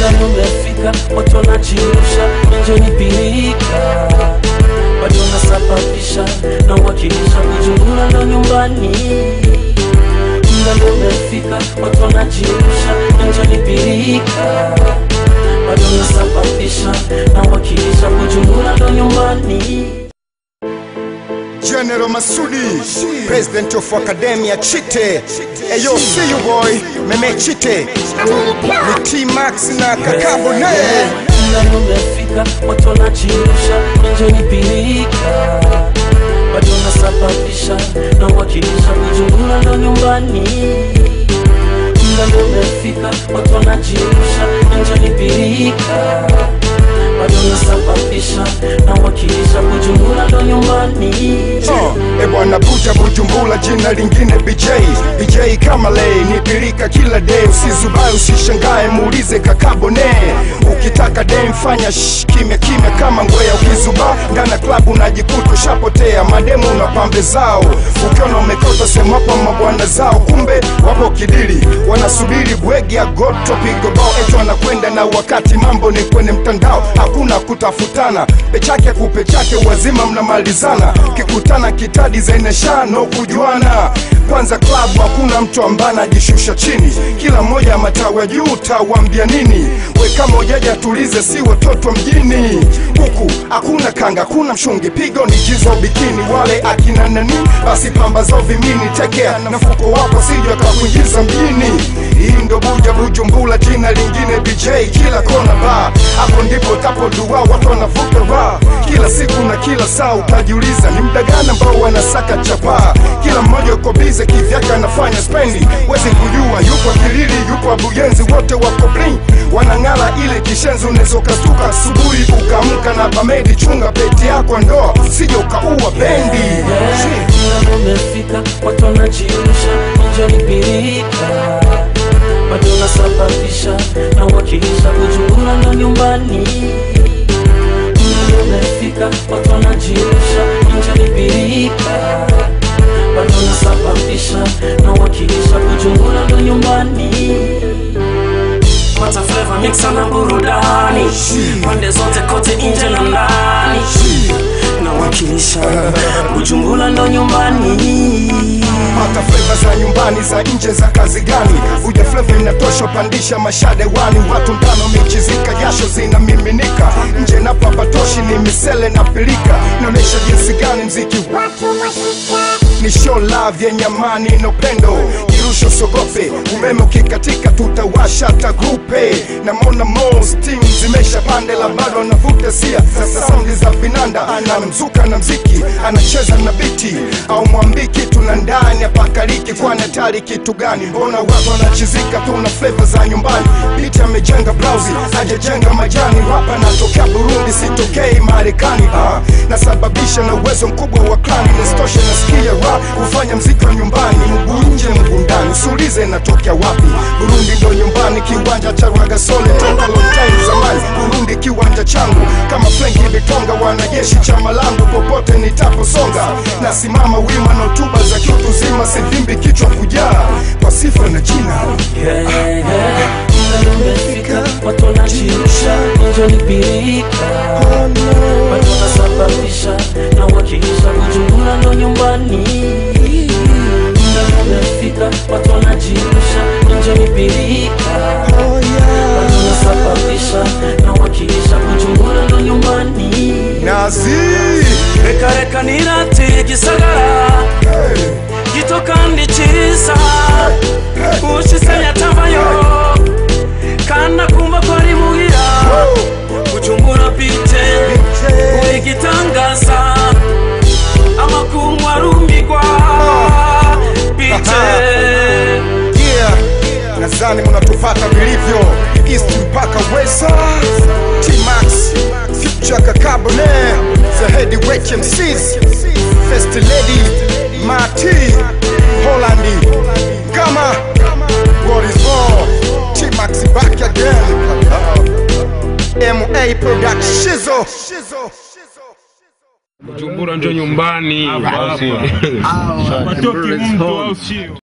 ndani umefika, watu wanachirusha, nje ni pilika, bado unasababisha na uwakilisha kujungula ndo nyumbani. Ndani umefika, watu wanachirusha, nje ni pilika, bado unasababisha na uwakilisha kujungula ndo nyumbani. General Masudi, President of Academia Chite. Eyo, see you boy, Meme Chite. Ni T-Max na Kakabone. ndani umefika, watu wanachirusha, nje ni pilika, bado unasababisha na uwakilisha kujungula ndo nyumbani. Ndani umefika, watu wanachirusha, nje ni pilika, bado unasababisha na uwakilisha kujungula ndo nyumbani. Oh, e bwana buja bujumbula jina lingine BJ BJ kama lei ni pilika kila day usizubai usishangae muulize kakabone ukitaka day mfanya shh, kimya kimya kama ngwea ukizuba ndana klabu unajikuta ushapotea mademu na pambe zao ukiona umekota semapo mabwana zao kumbe wapo kidili wanasubiri bwegi ya goto pigo bao etu wanakwenda na wakati mambo ni kwenye mtandao hakuna kutafutana pechake kupechake wazima mnamalizana kikutana kitadi zaineshano kujuana kwanza klabu hakuna mtu ambaye anajishusha chini kila mmoja matawi ya juu utawambia nini we kama ujaja tulize si watoto mjini huku hakuna kanga hakuna mshungi pigo ni jizo bikini wale akina nani basi pamba zao vimini tekea na mfuko wako sija kakuingiza mjini hii ndo buja bujumbula jina lingine bj kila kona ba hapo ndipo tapodua watu wanavuta ra kila siku na kila saa utajiuliza ni mda gani ambao wanasaka chapaa kila mmoja uko bize kivyake anafanya spendi wezi kujua yupo kilili yupo abuyenzi wote wako bling wanang'ala ile kishenzi unaweza ukastuka asubuhi ukaamka na bamedi chunga peti yako ndoa sije ukaua bendi Ndani umefika, watu wanachirusha, nje ni pilika, bado unasababisha na uwakilisha kujungula ndo nyumbani. Ndani umefika, watu wanachirusha, nje ni pilika, bado unasababisha na uwakilisha kujungula ndo nyumbani. Pata flavor mixa na burudani pande zote kote nje na ndani nawakilisha Bujumbura ndo nyumbani pata fleva za nyumbani za nje za kazi gani uja fleva inatosha upandisha mashade wani watu ndano michizika jasho zinamiminika nje na papatoshi ni misele na pilika naonyesha jinsi gani mziki ni show love yenye amani na upendo jirusho sogope umeme ukikatika tutawasha tagrupe na mona mostim zimesha pande la bado anavuta sia sasa saundi za vinanda anamzuka na mziki anacheza na biti au mwambii kitu na ndani apakaliki kwani hatari kitu gani mbona watu wanachizika tu na fleva za nyumbani biti amejenga blausi hajajenga majani rapa natokea burundi sitokei marekani ah, nasababisha na uwezo mkubwa wa klani nisitoshe nasikia rap kufanya mziki wa nyumbani mguu nje mguu ndani usiulize natokea wapi burundi ndo nyumbani kiwanja cha rwagasole toka long time zamani burundi kiwanja changu kama frenki vitonga wanajeshi chama langu popote nitaposonga nasimama wima na hotuba za kiutu zima sivimbi kichwa kujaa kwa sifa na jina Yeah, yeah. Ndani umefika, watu wanachirusha, nje ni pilika, bado unasababisha na uwakilisha Bujumbura ndo nyumbani. Ndani umefika, watu wanachirusha, nje ni pilika, bado unasababisha na uwakilisha Bujumbura ndo nyumbani. nazi reka reka nirate gisagara gito kandi cyiza ushisanya atavayo kandi akumva ko ari muhira gucumbura bite uri gitangaza amakungu arumbigwa bite yeah. nadhani mnatufata vilivyo east mpaka wesa tmax future kakabone the heavyweight mcs first lady mati holandi kama what is more tmax back again ma production Bujumbura njo nyumbani. Watoke mtu au sio?